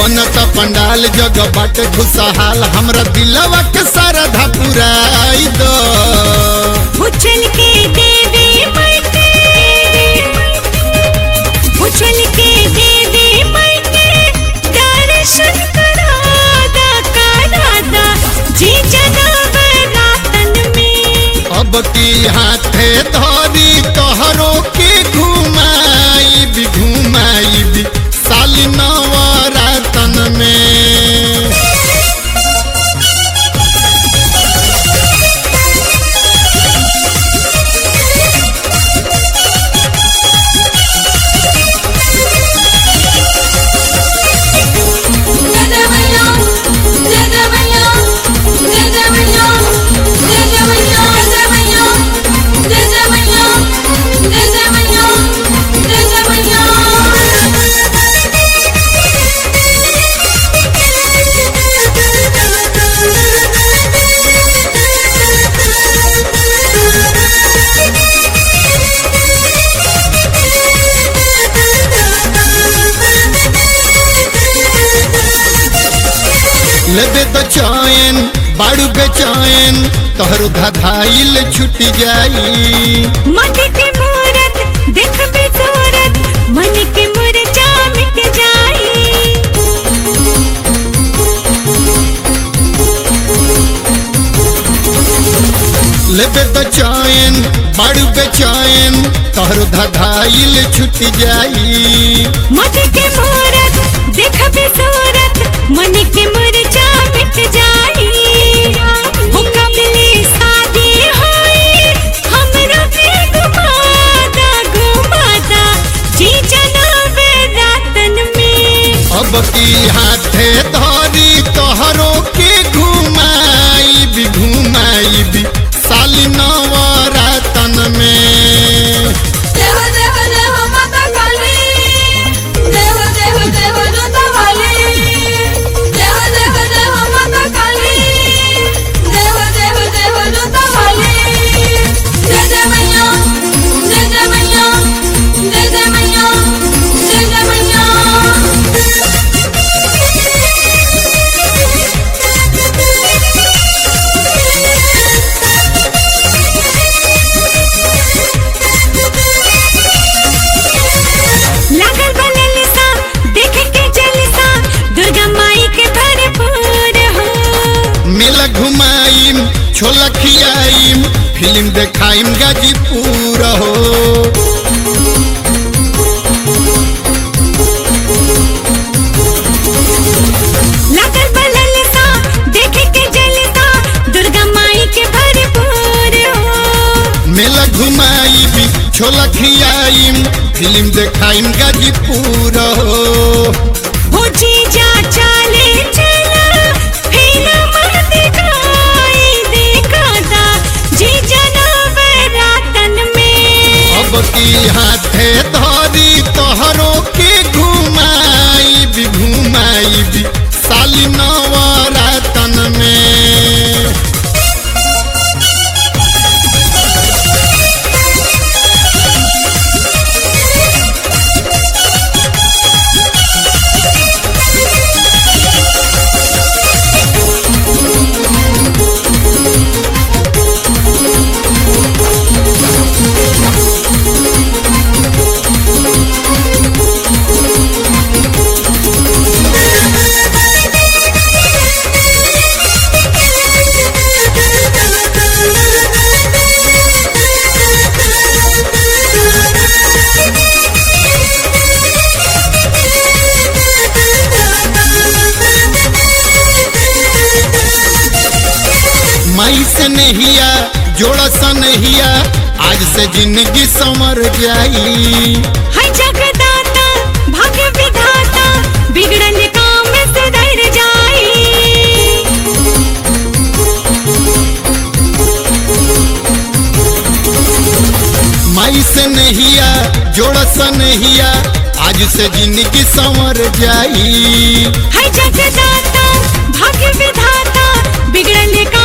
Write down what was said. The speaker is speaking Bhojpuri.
बनत पंडाल जग बाटे खुशहाल हमरा दिलवा के सरधा पुराई दो उछल के देवी मायके उछल के देवी मायके दर्शन करादा करादा जी जनाब रातन में अब की हाथे धरी तोहरो के घुमाई भी घुमाई भी साली नवरातन में लेबे तो चैन बाड़ू बेचैन तोहरो धधाइल छुट जाई मट के मूरत देख बेसूरत मन के मुरझा मिट जाई लेबे तो चैन बाड़ू बेचैन तोहरो धधाइल छुट जाई मट के मूरत देख बेसूरत मन के मुरझा मिट जाई हो कबले शादी होई हमरा पे घुमादा घुमादा जी जनाब रातन में अब की हाथे धरी तोहरो के घुमाई भी घुमाई भी साली नवरातन में देव देव देव माता काली देव देव देव जोता वाली देव देव देव माता काली देव देव देव जोता वाली जय जय मैया जय जय मैया जय जय मैया जय जय मैया लागल बनल सा देख के जलसा दुर्गा माई के भरपूर हो मेला घुमाइम छोला खियाइम फिल्म देखाइम गाजीपुर हो लागल बनल सा देख के जलसा दुर्गा माई के भरपूर हो मेला घुमाइम छोला खियाइम फिल्म देखाइम गाजीपुर हो हो जीजा चाले चला फिल्म दिखाई दिखाता जी जनाब रातन में अब की हाथे धरी तोहरो के घुमाई भी घुमाई भी साली नवरातन में माई से नहिया जोड़ा सा नहिया आज से जिंदगी संवर जाई है जगदाता भाग्य विधाता बिगड़ल काम सुधर जाई माई से नहिया जोड़ा सा नहिया आज से जिंदगी संवर जाई है जगदाता भाग्य विधाता बिगड़ल काम